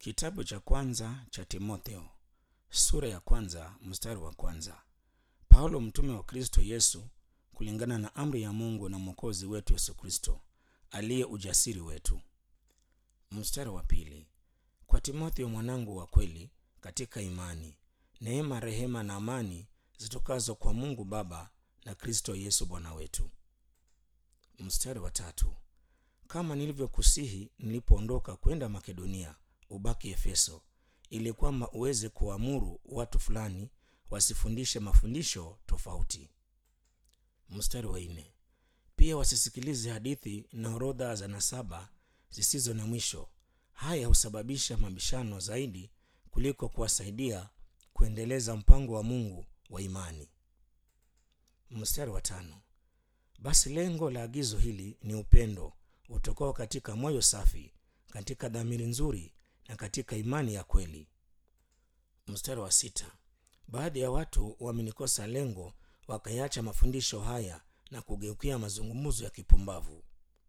Kitabu cha kwanza cha Timotheo sura ya kwanza mstari wa kwanza. Paulo mtume wa Kristo Yesu kulingana na amri ya Mungu na Mwokozi wetu Yesu Kristo aliye ujasiri wetu. Mstari wa pili. Kwa Timotheo mwanangu wa kweli katika imani, neema, rehema na amani zitokazo kwa Mungu Baba na Kristo Yesu Bwana wetu. Mstari wa tatu. Kama nilivyokusihi nilipoondoka kwenda Makedonia, ubaki Efeso, ili kwamba uweze kuamuru watu fulani wasifundishe mafundisho tofauti. Mstari wa nne. Pia wasisikilize hadithi na orodha za nasaba zisizo na mwisho. Haya husababisha mabishano zaidi kuliko kuwasaidia kuendeleza mpango wa Mungu wa imani. Mstari wa tano. Basi lengo la agizo hili ni upendo utokao katika moyo safi, katika dhamiri nzuri na katika imani ya kweli. Mstari wa sita. Baadhi ya watu wamenikosa lengo, wakayaacha mafundisho haya na kugeukia mazungumzo ya kipumbavu.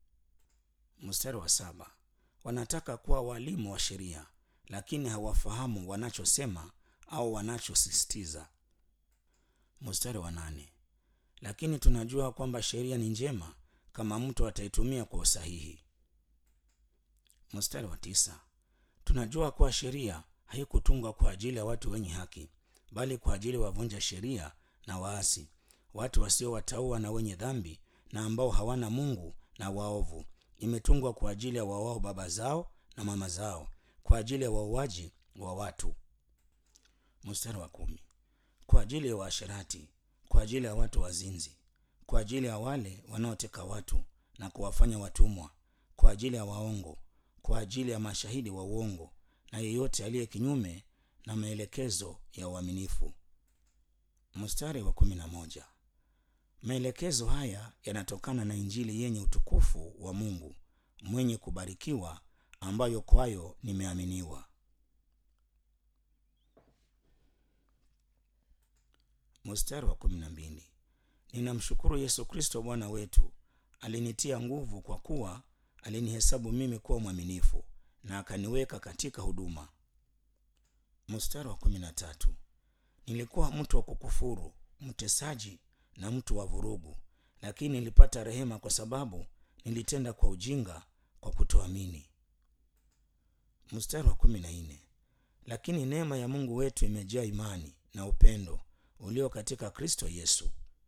Mstari wa saba. Wanataka kuwa walimu wa sheria, lakini hawafahamu wanachosema au wanachosisitiza. Mstari wa nane. Lakini tunajua kwamba sheria ni njema kama mtu ataitumia kwa usahihi. Mstari wa tisa. Tunajua kuwa sheria haikutungwa kwa ajili ya watu wenye haki, bali kwa ajili ya wavunja sheria na waasi, watu wasiowataua na wenye dhambi, na ambao hawana Mungu na waovu. Imetungwa kwa ajili ya wawao baba zao na mama zao, kwa ajili ya wauaji wa watu. Mstari wa kumi. Kwa ajili ya waasherati, kwa ajili ya watu wazinzi, kwa ajili ya wale wanaoteka watu na kuwafanya watumwa, kwa ajili ya waongo, kwa ajili ya mashahidi wa uongo na yeyote aliye kinyume na maelekezo ya uaminifu. Mstari wa kumi na moja. Maelekezo haya yanatokana na Injili yenye utukufu wa Mungu mwenye kubarikiwa, ambayo kwayo nimeaminiwa. Mstari wa kumi na mbili. Ninamshukuru Yesu Kristo Bwana wetu, alinitia nguvu kwa kuwa alinihesabu mimi kuwa mwaminifu na akaniweka katika huduma. Mstari wa kumi na tatu. Nilikuwa mtu wa kukufuru, mtesaji na mtu wa vurugu, lakini nilipata rehema kwa sababu nilitenda kwa ujinga, kwa kutoamini. Mstari wa kumi na nne. Lakini neema ya Mungu wetu imejaa imani na upendo ulio katika Kristo Yesu.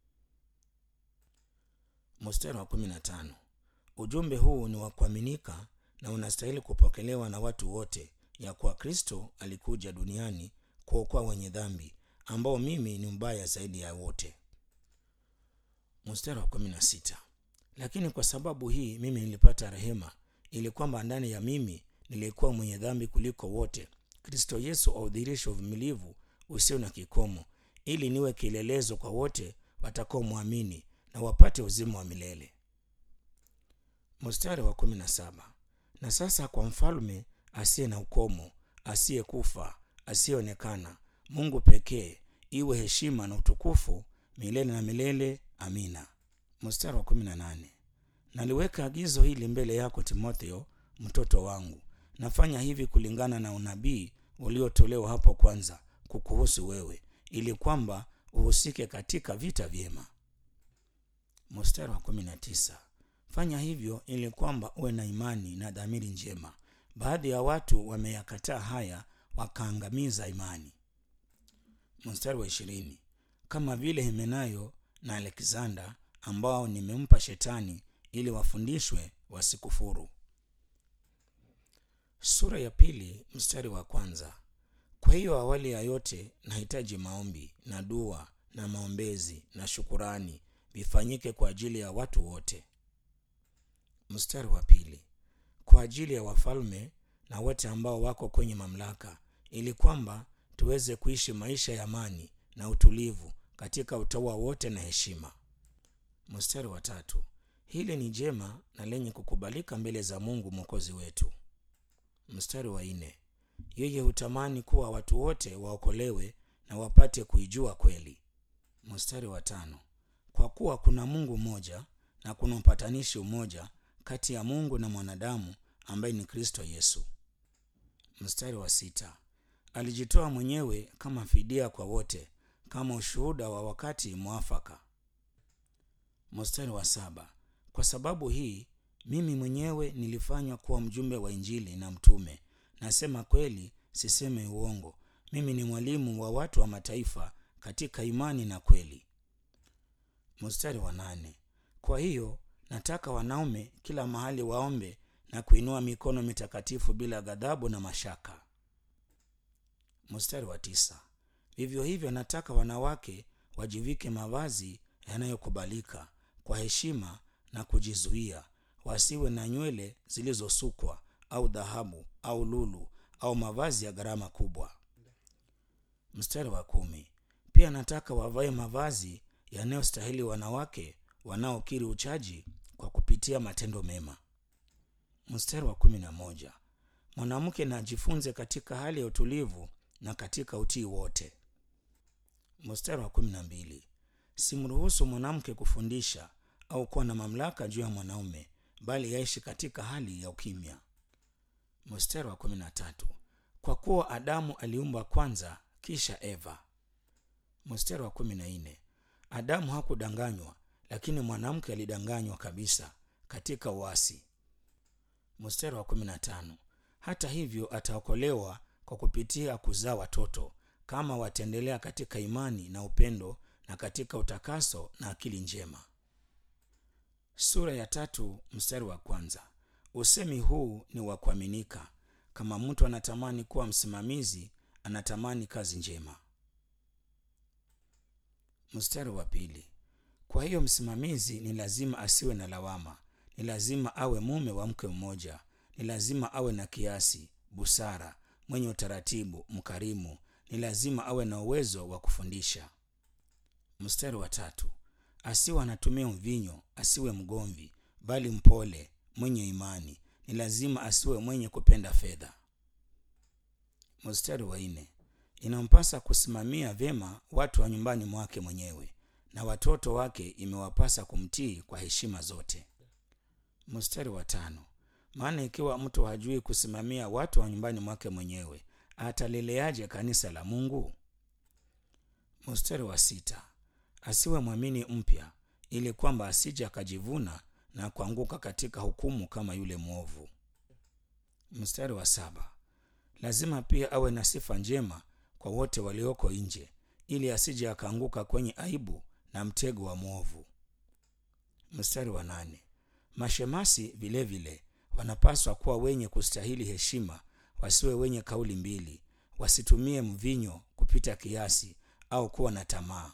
Mstari wa kumi na tano. Ujumbe huu ni wa kuaminika na unastahili kupokelewa na watu wote, ya kuwa Kristo alikuja duniani kuokoa wenye dhambi, ambao mimi ni mbaya zaidi ya wote. Mstari wa kumi na sita. Lakini kwa sababu hii mimi nilipata rehema, ili kwamba ndani ya mimi nilikuwa mwenye dhambi kuliko wote, Kristo Yesu audhirishe uvumilivu usio na kikomo, ili niwe kielelezo kwa wote watakaomwamini na wapate uzima wa milele. Mstari wa kumi na saba. Na sasa kwa mfalme asiye na ukomo, asiyekufa, asiyeonekana, Mungu pekee, iwe heshima na utukufu milele na milele. Amina. Mstari wa kumi na nane. Naliweka agizo hili mbele yako Timotheo, mtoto wangu. Nafanya hivi kulingana na unabii uliotolewa hapo kwanza kukuhusu wewe, ili kwamba uhusike katika vita vyema. Mstari wa kumi na tisa. Fanya hivyo ili kwamba uwe na imani na dhamiri njema. Baadhi ya watu wameyakataa haya, wakaangamiza imani. Mstari wa ishirini. Kama vile Himenayo na Aleksanda ambao nimempa Shetani ili wafundishwe wasikufuru. Sura ya pili mstari wa kwanza. Kwa hiyo awali ya yote nahitaji maombi na dua na maombezi na shukurani vifanyike kwa ajili ya watu wote. Mstari wa pili. Kwa ajili ya wafalme na wote ambao wako kwenye mamlaka, ili kwamba tuweze kuishi maisha ya amani na utulivu katika utaua wote na heshima. Mstari wa tatu. Hili ni jema na lenye kukubalika mbele za Mungu mwokozi wetu. Mstari wa nne. Yeye hutamani kuwa watu wote waokolewe na wapate kuijua kweli. Mstari wa tano. Kwa kuwa kuna Mungu mmoja na kuna mpatanishi mmoja kati ya Mungu na mwanadamu ambaye ni Kristo Yesu. Mstari wa sita. Alijitoa mwenyewe kama fidia kwa wote, kama ushuhuda wa wakati mwafaka. Mstari wa saba. Kwa sababu hii mimi mwenyewe nilifanywa kuwa mjumbe wa Injili na mtume. Nasema kweli, siseme uongo. Mimi ni mwalimu wa watu wa mataifa katika imani na kweli. Mstari wa nane. Kwa hiyo nataka wanaume kila mahali waombe na kuinua mikono mitakatifu bila ghadhabu na mashaka. Mstari wa tisa. Vivyo hivyo nataka wanawake wajivike mavazi yanayokubalika kwa heshima na kujizuia, wasiwe na nywele zilizosukwa au dhahabu au lulu au mavazi ya gharama kubwa. Mstari wa kumi. Pia nataka wavae mavazi yanayostahili wanawake wanaokiri uchaji kwa kupitia matendo mema. Mstari wa kumi na moja. Mwanamke na ajifunze katika hali ya utulivu na katika utii wote. Mstari wa kumi na mbili. Simruhusu mwanamke kufundisha au kuwa na mamlaka juu ya mwanaume, bali yaishi katika hali ya ukimya. Mstari wa kumi na tatu. Kwa kuwa Adamu aliumbwa kwanza, kisha Eva. Mstari wa kumi na nne. Adamu hakudanganywa, lakini mwanamke alidanganywa kabisa katika uasi. Mstari wa kumi na tano. Hata hivyo ataokolewa kwa kupitia kuzaa watoto kama wataendelea katika imani na upendo na katika utakaso na akili njema. Sura ya tatu mstari wa kwanza. Usemi huu ni wa kuaminika. Kama mtu anatamani kuwa msimamizi, anatamani kazi njema. Mstari wa pili. Kwa hiyo msimamizi ni lazima asiwe na lawama, ni lazima awe mume wa mke mmoja, ni lazima awe na kiasi, busara, mwenye utaratibu, mkarimu, ni lazima awe na uwezo wa kufundisha. Mstari wa tatu. Asiwe anatumia mvinyo, asiwe mgomvi, bali mpole, mwenye imani, ni lazima asiwe mwenye kupenda fedha. Mstari wa nne. Inampasa kusimamia vyema watu wa nyumbani mwake mwenyewe na watoto wake imewapasa kumtii kwa heshima zote. Mstari wa tano. Maana ikiwa mtu hajui kusimamia watu wa nyumbani mwake mwenyewe, ataleleaje kanisa la Mungu? Mstari wa sita. Asiwe mwamini mpya, ili kwamba asije akajivuna na kuanguka katika hukumu kama yule mwovu. Mstari wa saba. Lazima pia awe na sifa njema kwa wote walioko nje, ili asije akaanguka kwenye aibu na mtego wa mwovu. Mstari wa nane. Mashemasi vilevile wanapaswa kuwa wenye kustahili heshima, wasiwe wenye kauli mbili, wasitumie mvinyo kupita kiasi au kuwa na tamaa.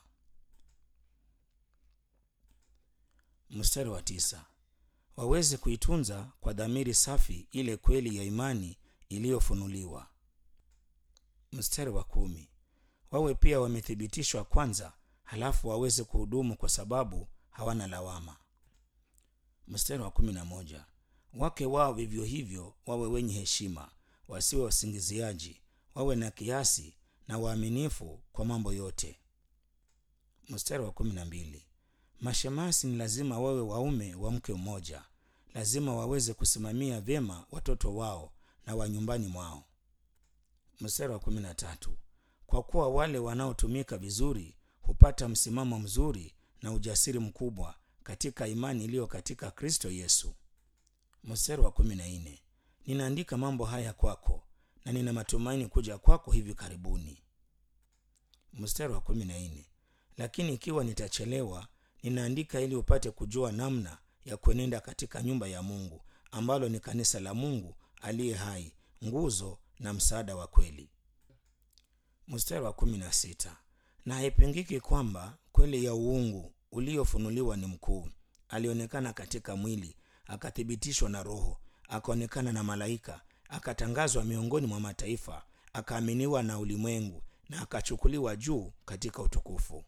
Mstari wa tisa. Waweze kuitunza kwa dhamiri safi ile kweli ya imani iliyofunuliwa. Mstari wa kumi. Wawe pia wamethibitishwa kwanza, halafu waweze kuhudumu kwa sababu hawana lawama. Mstari wa kumi na moja. Wake wao vivyo hivyo wawe wenye heshima, wasiwe wasingiziaji, wawe na kiasi na waaminifu kwa mambo yote. Mstari wa kumi na mbili. Mashemasi ni lazima wawe waume wa mke mmoja, lazima waweze kusimamia vyema watoto wao na wa nyumbani mwao. Mstari wa kumi na tatu. Kwa kuwa wale wanaotumika vizuri hupata msimamo mzuri na ujasiri mkubwa katika imani iliyo katika Kristo Yesu. Mstari wa kumi na nne. Ninaandika mambo haya kwako na nina matumaini kuja kwako hivi karibuni. Mstari wa kumi na nne. Lakini ikiwa nitachelewa, ninaandika ili upate kujua namna ya kuenenda katika nyumba ya Mungu ambalo ni kanisa la Mungu aliye hai, nguzo na msaada wa kweli. Mstari wa kumi na sita. Na haipingiki kwamba kweli ya uungu uliofunuliwa ni mkuu. Alionekana katika mwili, akathibitishwa na Roho, akaonekana na malaika, akatangazwa miongoni mwa mataifa, akaaminiwa na ulimwengu, na akachukuliwa juu katika utukufu.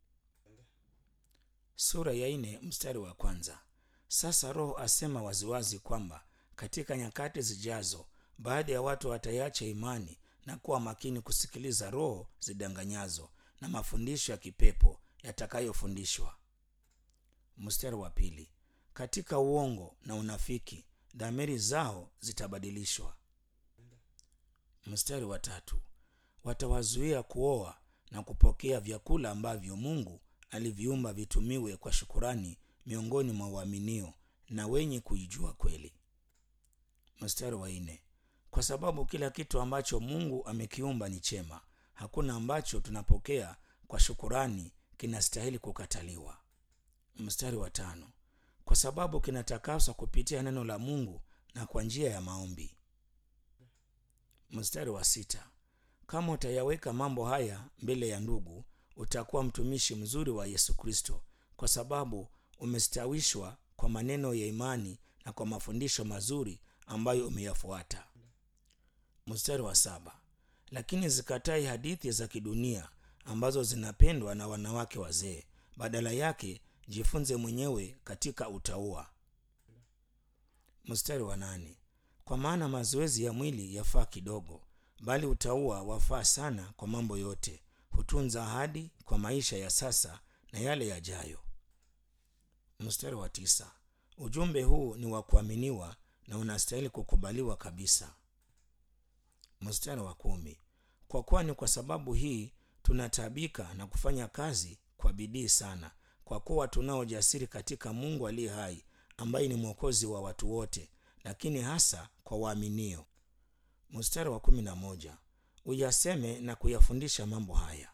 Sura ya nne mstari wa kwanza. Sasa Roho asema waziwazi kwamba katika nyakati zijazo baadhi ya watu wataiacha imani na kuwa makini kusikiliza roho zidanganyazo na mafundisho ya kipepo yatakayofundishwa. Mstari wa pili. Katika uongo na unafiki dhamiri zao zitabadilishwa. Mstari wa tatu, watawazuia kuoa na kupokea vyakula ambavyo Mungu aliviumba vitumiwe kwa shukurani miongoni mwa waaminio na wenye kuijua kweli. Mstari wa nne, kwa sababu kila kitu ambacho Mungu amekiumba ni chema, hakuna ambacho tunapokea kwa shukurani kinastahili kukataliwa. Mstari wa tano, kwa sababu kinatakaswa kupitia neno la Mungu na kwa njia ya maombi. Mstari wa sita, kama utayaweka mambo haya mbele ya ndugu, utakuwa mtumishi mzuri wa Yesu Kristo, kwa sababu umestawishwa kwa maneno ya imani na kwa mafundisho mazuri ambayo umeyafuata. Mstari wa saba, lakini zikatai hadithi za kidunia ambazo zinapendwa na wanawake wazee, badala yake jifunze mwenyewe katika utauwa. Mstari wa nane, kwa maana mazoezi ya mwili yafaa kidogo, bali utauwa wafaa sana kwa mambo yote, hutunza ahadi kwa maisha ya sasa na yale yajayo. Mstari wa tisa, ujumbe huu ni wa kuaminiwa na unastahili kukubaliwa kabisa. Mstari wa kumi, kwa kuwa ni kwa sababu hii tunataabika na kufanya kazi kwa bidii sana, kwa kuwa tunao ujasiri katika Mungu aliye hai, ambaye ni mwokozi wa watu wote, lakini hasa kwa waaminio. Mstari wa kumi na moja, uyaseme na kuyafundisha mambo haya.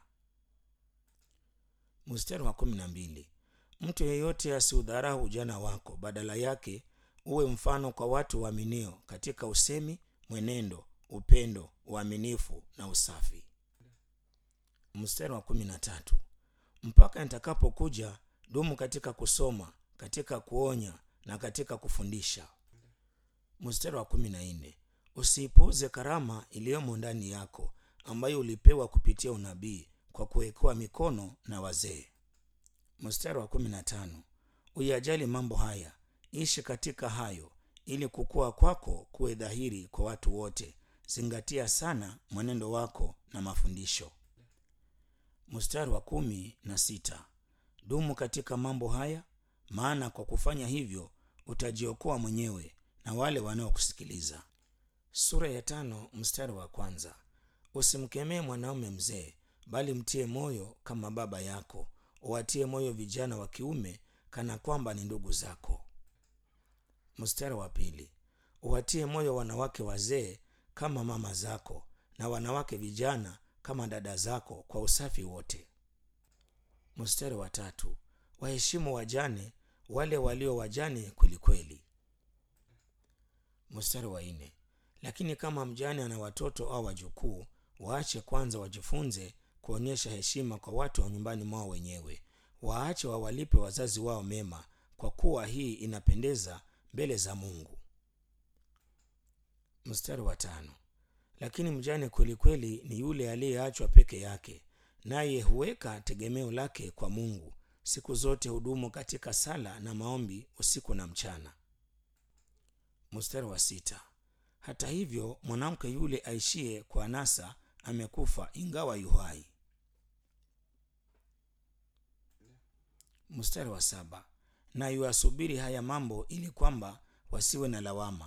Mstari wa kumi na mbili, mtu yeyote asiudharau ujana wako, badala yake uwe mfano kwa watu waaminio katika usemi, mwenendo, upendo, uaminifu na usafi. Mstari wa kumi na tatu, mpaka nitakapokuja dumu katika kusoma, katika kuonya na katika kufundisha. Mstari wa kumi na nne, usiipuuze karama iliyomo ndani yako ambayo ulipewa kupitia unabii kwa kuwekewa mikono na wazee. Mstari wa kumi na tano, uyajali mambo haya, ishi katika hayo, ili kukua kwako kuwe dhahiri kwa watu wote. Zingatia sana mwenendo wako na mafundisho. Mstari wa kumi na sita, dumu katika mambo haya, maana kwa kufanya hivyo utajiokoa mwenyewe na wale wanaokusikiliza. Sura ya tano mstari wa kwanza, usimkemee mwanaume mzee, bali mtie moyo kama baba yako, uwatie moyo vijana wa kiume kana kwamba ni ndugu zako. Mstari wa pili, uwatie moyo wanawake wazee kama mama zako, na wanawake vijana kama dada zako, kwa usafi wote. Mstari wa tatu, waheshimu wajane, wale walio wajane kwelikweli. Mstari wa nne, lakini kama mjane ana watoto au wajukuu, waache kwanza wajifunze kuonyesha heshima kwa watu wa nyumbani mwao wenyewe. Waache wawalipe wazazi wao mema, kwa kuwa hii inapendeza mbele za Mungu. Mstari wa tano, lakini mjane kwelikweli ni yule aliyeachwa peke yake, naye huweka tegemeo lake kwa Mungu. Siku zote hudumu katika sala na maombi usiku na mchana. Mstari wa sita, hata hivyo mwanamke yule aishie kwa anasa amekufa ingawa yuhai. Mstari wa saba, na yuasubiri haya mambo ili kwamba wasiwe na lawama.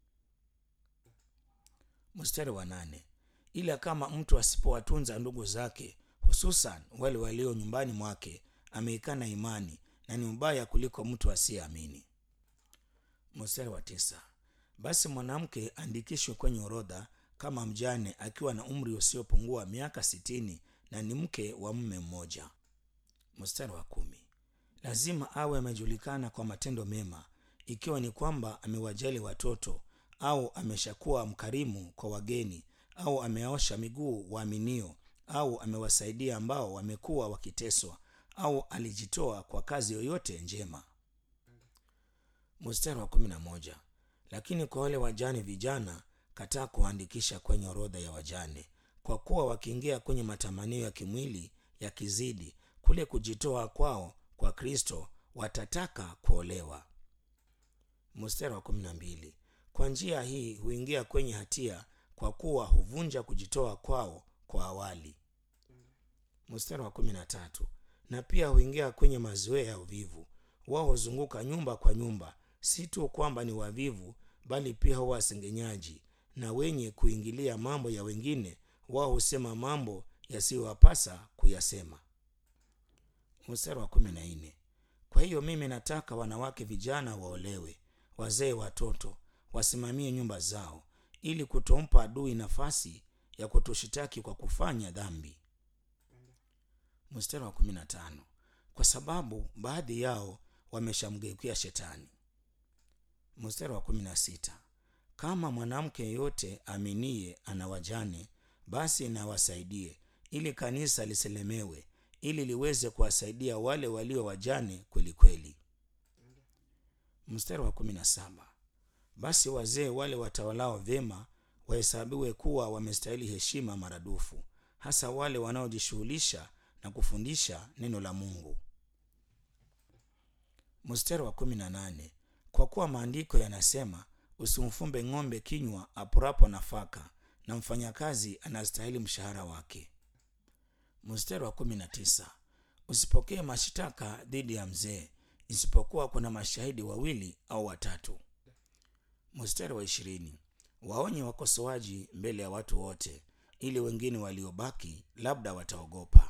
Mstari wa nane, ila kama mtu asipowatunza ndugu zake, hususan wale walio nyumbani mwake, ameikana imani na ni mbaya kuliko mtu asiyeamini. Mstari wa tisa, basi mwanamke andikishwe kwenye orodha kama mjane akiwa na umri usiopungua miaka sitini na ni mke wa mume mmoja. Mstari wa kumi, lazima awe amejulikana kwa matendo mema, ikiwa ni kwamba amewajali watoto au ameshakuwa mkarimu kwa wageni au ameosha miguu waaminio au amewasaidia ambao wamekuwa wakiteswa au alijitoa kwa kazi yoyote njema. Mstari wa kumi na moja, lakini kwa wale wajane vijana kataa kuandikisha kwenye orodha ya wajane, kwa kuwa wakiingia kwenye matamanio ya kimwili yakizidi kule kujitoa kwao kwa Kristo, watataka kuolewa. Mstari wa kumi na mbili, kwa njia hii huingia kwenye hatia, kwa kuwa huvunja kujitoa kwao kwa awali. Mstari wa kumi na tatu, na pia huingia kwenye mazoea ya uvivu. Wao huzunguka nyumba kwa nyumba, si tu kwamba ni wavivu, bali pia huwa wasengenyaji na wenye kuingilia mambo ya wengine wao husema mambo yasiyowapasa kuyasema mstari wa kumi na nne kwa hiyo mimi nataka wanawake vijana waolewe wazee watoto wasimamie nyumba zao ili kutompa adui nafasi ya kutushitaki kwa kufanya dhambi mstari wa kumi na tano kwa sababu baadhi yao wameshamgeukia shetani mstari wa kumi na sita kama mwanamke yeyote aminie ana wajane basi nawasaidie ili kanisa lisilemewe ili liweze kuwasaidia wale walio wajane kweli kweli mstari wa kumi na saba basi wazee wale watawalao vyema wahesabiwe kuwa wamestahili heshima maradufu hasa wale wanaojishughulisha na kufundisha neno la mungu mstari wa kumi na nane kwa kuwa maandiko yanasema usimfumbe ng'ombe kinywa apurapo nafaka na mfanyakazi anastahili mshahara wake mstari wa kumi na tisa usipokee mashitaka dhidi ya mzee isipokuwa kuna mashahidi wawili au watatu mstari wa ishirini waonye wakosoaji mbele ya watu wote ili wengine waliobaki labda wataogopa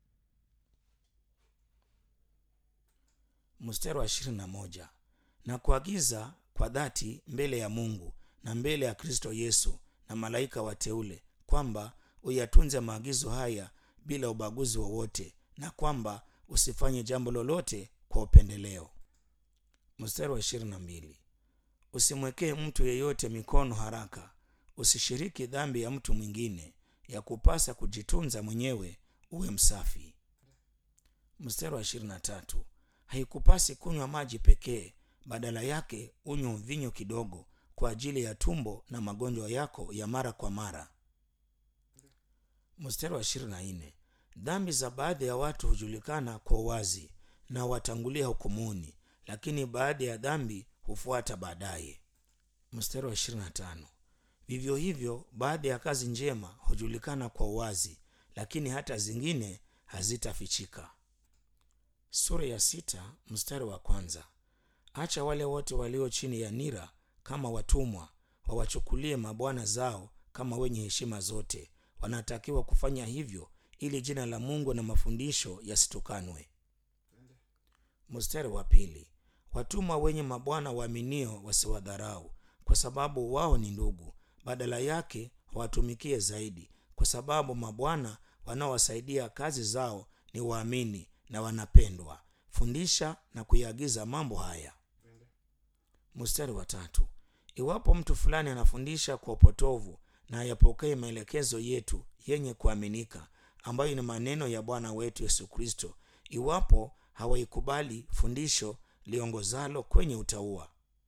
mstari wa ishirini na moja na kuagiza kwa dhati mbele ya mungu na mbele ya kristo yesu na malaika wateule kwamba uyatunze maagizo haya bila ubaguzi wowote na kwamba usifanye jambo lolote kwa upendeleo mstari wa ishirini na mbili usimwekee mtu yeyote mikono haraka usishiriki dhambi ya mtu mwingine ya kupasa kujitunza mwenyewe uwe msafi mstari wa ishirini na tatu haikupasi kunywa maji pekee badala yake unywe vinyo kidogo kwa ajili ya tumbo na magonjwa yako ya mara kwa mara mstari wa ishirini na nne dhambi za baadhi ya watu hujulikana kwa uwazi na watangulia hukumuni lakini baadhi ya dhambi hufuata baadaye mstari wa ishirini na tano vivyo hivyo baadhi ya kazi njema hujulikana kwa uwazi lakini hata zingine hazitafichika sura ya sita mstari wa kwanza acha wale wote walio chini ya nira kama watumwa wawachukulie mabwana zao kama wenye heshima zote wanatakiwa kufanya hivyo ili jina la mungu na mafundisho yasitukanwe mstari wa pili watumwa wenye mabwana waaminio wasiwadharau kwa sababu wao ni ndugu badala yake wawatumikie zaidi kwa sababu mabwana wanaowasaidia kazi zao ni waamini na wanapendwa fundisha na kuiagiza mambo haya mstari wa tatu iwapo mtu fulani anafundisha kwa upotovu na ayapokee maelekezo yetu yenye kuaminika ambayo ni maneno ya bwana wetu yesu kristo iwapo hawaikubali fundisho liongozalo kwenye utaua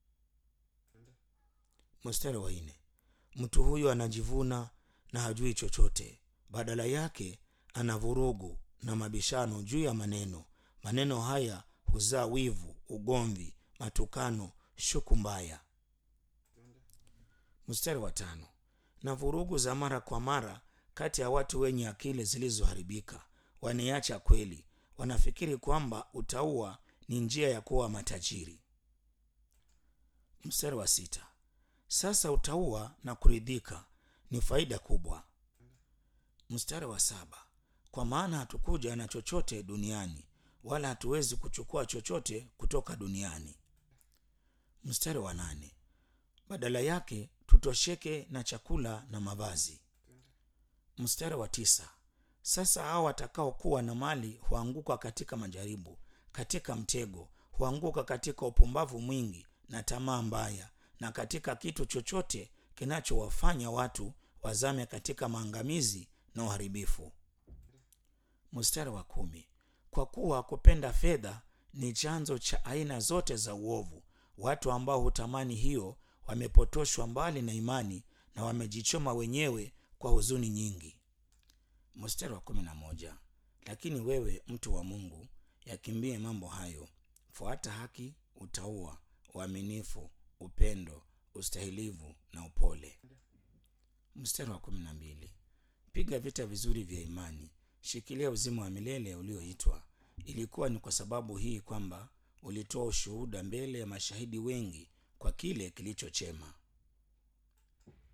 mstari wa nne mtu huyo anajivuna na hajui chochote badala yake ana vurugu na mabishano juu ya maneno maneno haya huzaa wivu ugomvi matukano shuku mbaya mstari wa tano na vurugu za mara kwa mara kati ya watu wenye akili zilizoharibika wanaiacha kweli wanafikiri kwamba utaua ni njia ya kuwa matajiri mstari wa sita sasa utaua na kuridhika ni faida kubwa mstari wa saba kwa maana hatukuja na chochote duniani wala hatuwezi kuchukua chochote kutoka duniani mstari wa nane badala yake tutosheke na chakula na mavazi mstari wa tisa sasa hao watakaokuwa na mali huanguka katika majaribu katika mtego huanguka katika upumbavu mwingi na tamaa mbaya na katika kitu chochote kinachowafanya watu wazame katika maangamizi na uharibifu mstari wa kumi kwa kuwa kupenda fedha ni chanzo cha aina zote za uovu watu ambao hutamani hiyo wamepotoshwa mbali na imani na wamejichoma wenyewe kwa huzuni nyingi mstari wa kumi na moja lakini wewe mtu wa mungu yakimbie mambo hayo fuata haki utaua uaminifu upendo ustahilivu na upole mstari wa kumi na mbili piga vita vizuri vya imani shikilia uzima wa milele ulioitwa ilikuwa ni kwa sababu hii kwamba ulitoa ushuhuda mbele ya mashahidi wengi kwa kile kilichochema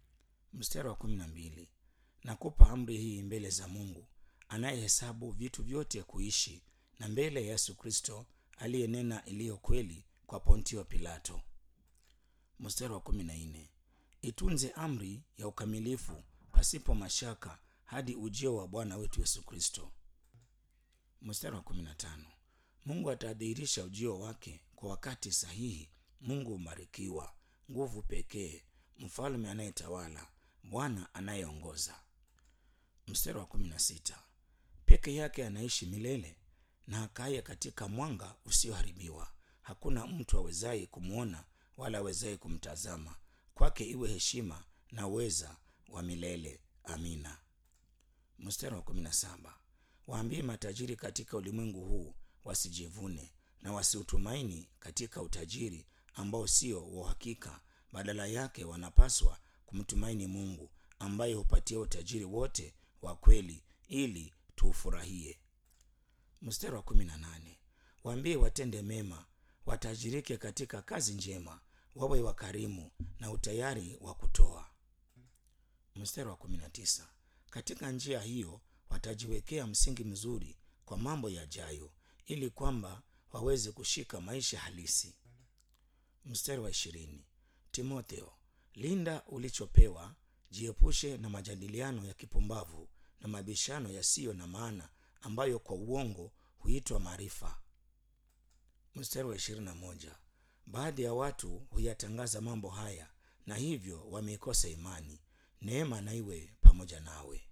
mstari wa kumi na mbili nakupa amri hii mbele za mungu anayehesabu vitu vyote kuishi na mbele ya yesu kristo aliyenena iliyo kweli kwa pontio pilato mstari wa kumi na nne itunze amri ya ukamilifu pasipo mashaka hadi ujio wa bwana wetu yesu kristo mstari wa kumi na tano mungu atadhihirisha ujio wake kwa wakati sahihi mungu umarikiwa nguvu pekee mfalme anayetawala bwana anayeongoza mstari wa kumi na sita peke yake anaishi milele na akaye katika mwanga usioharibiwa hakuna mtu awezaye kumwona wala awezaye kumtazama kwake iwe heshima na uweza wa milele amina mstari wa kumi na saba waambie matajiri katika ulimwengu huu wasijivune na wasiutumaini katika utajiri ambao sio wa uhakika badala yake wanapaswa kumtumaini mungu ambaye hupatia utajiri wote wa kweli ili tuufurahie mstari wa kumi na nane waambie watende mema watajirike katika kazi njema wawe wakarimu na utayari wa kutoa mstari wa kumi na tisa katika njia hiyo watajiwekea msingi mzuri kwa mambo yajayo ili kwamba waweze kushika maisha halisi mstari wa ishirini timotheo linda ulichopewa jiepushe na majadiliano ya kipumbavu na mabishano yasiyo na maana ambayo kwa uongo huitwa maarifa mstari wa ishirini na moja baadhi ya watu huyatangaza mambo haya na hivyo wameikosa imani neema na iwe pamoja nawe